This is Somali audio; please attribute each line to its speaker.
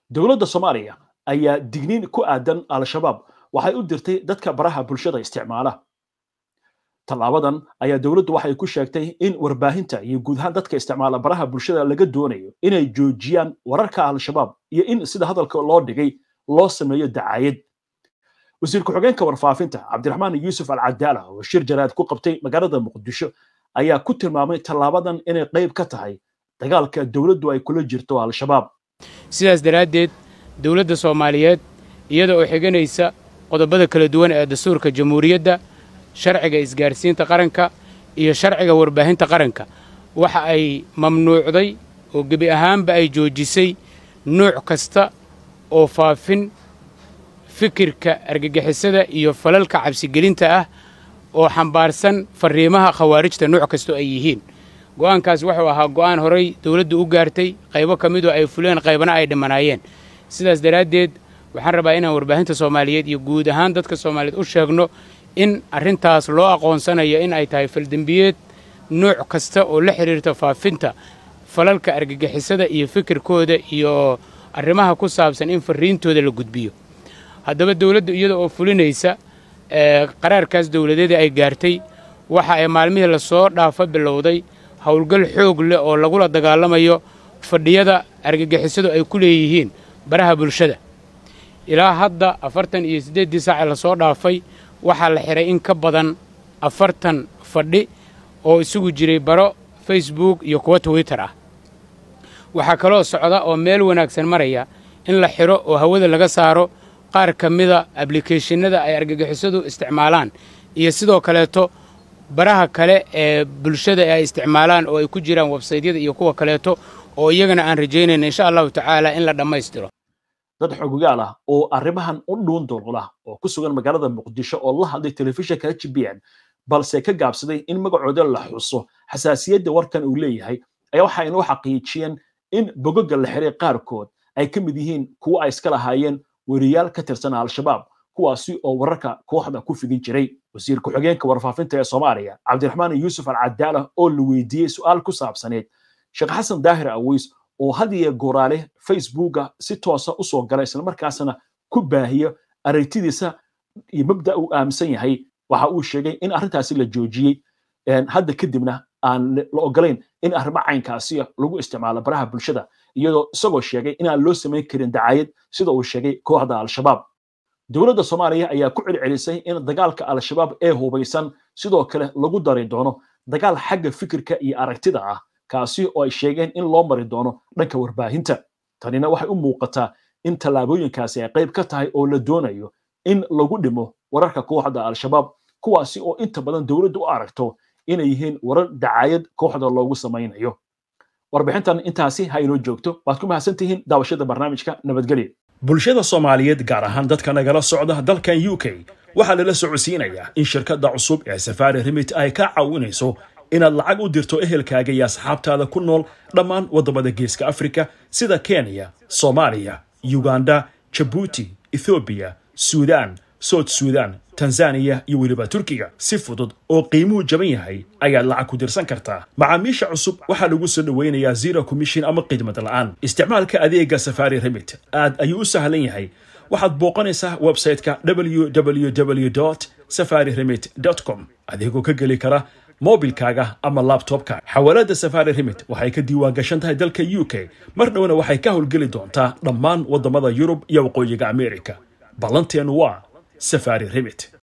Speaker 1: dowladda soomaaliya ayaa digniin ku aadan al-shabaab waxay u dirtay dadka baraha bulshada isticmaala tallaabadan ayaa dowladdu waxay ku sheegtay in warbaahinta iyo guud ahaan dadka isticmaala baraha bulshada laga doonayo inay joojiyaan wararka al-shabaab iyo in sida hadalka loo dhigay loo sameeyo dacaayad wasiir ku-xigeenka warfaafinta cabdiraxmaan yuusuf alcadaala oo shir jaraad ku qabtay magaalada muqdisho ayaa ku tilmaamay tallaabadan inay qayb ka tahay dagaalka dowladdu ay kula jirto al-shabaab
Speaker 2: sidaas daraaddeed dowladda soomaaliyeed iyada oo xiganaysa qodobada kala duwan ee dastuurka jamhuuriyadda sharciga isgaarsiinta qaranka iyo sharciga warbaahinta qaranka waxa ay mamnuucday oo gebi ahaanba ay joojisay nuuc kasta oo faafin fikirka argagixisada iyo falalka cabsigelinta ah oo xambaarsan farriimaha khawaarijta nuuc kastoo ay yihiin go'aankaas wuxuu ahaa go'aan horay dawladdu u gaartay qaybo ka midoo ay fuleen qaybana ay dhimanaayeen sidaas daraaddeed waxaan rabaa inaan warbaahinta soomaaliyeed iyo guud ahaan dadka soomaaliyeed u sheegno in arrintaas loo aqoonsanayo in ay tahay faldembiyeed nuuc kasta oo la xidhiirta faafinta falalka argagixisada iyo fikirkooda iyo arrimaha ku saabsan in farriintooda la gudbiyo haddaba dawladdu iyada oo fulinaysa qaraarkaas dawladeeda ay gaartay waxa ay maalmihii lasoo dhaafa bilowday howlgal xoog leh oo lagula dagaalamayo fadhiyada argagixisadu ay ku leeyihiin baraha bulshada ilaa hadda afartan iyo siddeeddii saace lasoo dhaafay waxaa la xidhay in ka badan afartan fadhi oo isugu jiray baro facebook iyo kuwa twitter ah waxaa kaloo socda oo meel wanaagsan maraya in la xidho oo hawada laga saaro qaar ka mida ablikeeshinada ay argagixisadu isticmaalaan iyo sidoo kaleeto baraha kale ee bulshada ay isticmaalaan oo ay ku jiraan websaydyada iyo kuwa kaleeto oo iyagana aan rajaynayna insha allahu tacaala in la dhammaystiro
Speaker 1: dad xogogaal ah oo arrimahan u dhuun dulqula oo ku sugan magaalada muqdisho oo la hadlay telefishinka h b n balse ka gaabsaday in magacooda la xuso xasaasiyadda warkan uu leeyahay ayaa waxa inoo xaqiijiyeen in bogoga la xiray qaarkood ay ka mid yihiin kuwa ay iska lahaayeen weriyaal ka tirsan al-shabaab kuwaasi oo wararka kooxda ku fidin jiray wasiir ku-xigeenka warfaafinta ee soomaaliya cabdiraxmaan yuusuf alcadaala oo la weydiiyey su'aal ku saabsaneed sheekh xasan daahir aweys oo had iyo gooraale facebooka si toosa u soo gala islamarkaasna ku baahiyo aragtidiisa iyo mabda uu aaminsan yahay waxa uu sheegay in arrintaasi la joojiyey hadda kadibna aan la ogolayn in arrimo caynkaasi lagu isticmaalo baraha bulshada iyadoo isagoo sheegay inaan loo samayn karin dacaayad sida uu sheegay kooxda al-shabaab dowladda soomaaliya ayaa ku celcelisay in dagaalka al-shabaab ee hubaysan sidoo kale lagu dari doono dagaal xagga fikirka iyo aragtida ah kaasi oo ay sheegeen in loo mari doono dhanka warbaahinta tanina waxay u muuqataa in tallaabooyinkaasi ay qayb ka tahay oo la doonayo in lagu dhimo wararka kooxda al-shabaab kuwaasi oo inta badan dowladdu u aragto inay yihiin warar dacaayad kooxda loogu samaynayo warbixintan intaasi ha inoo joogto waad ku mahadsantihiin daawashada barnaamijka nabadgelya bulshada soomaaliyeed gaar ahaan dadka nagala socda dalkan u k waxaa lala socodsiinayaa in shirkadda cusub ee safari remit ay ka caawinayso inaad lacag u dirto ehelkaaga iyo asxaabtaada ku nool dhammaan waddamada geeska afrika sida kenya soomaaliya yuganda jabuuti ethoobiya suudaan soud suudaan tanzaniya iyo weliba turkiga si fudud oo qiimuhu jaban yahay ayaad lacag ku dirsan kartaa macaamiisha cusub waxaa lagu soo dhoweynayaa zero commission ama khidmad la'aan isticmaalka adeega safari remit aad ayuu u sahlan yahay waxaad booqanaysaa website-ka www safari remit com adigoo ka geli kara mobilkaaga ama labtobka xawaalada safari remit waxay ka diiwaan gashan tahay dalka u k mar dhowna waxay ka howlgeli doontaa dhammaan waddamada yurub iyo waqooyiga amerika ballanteenu waa safari remit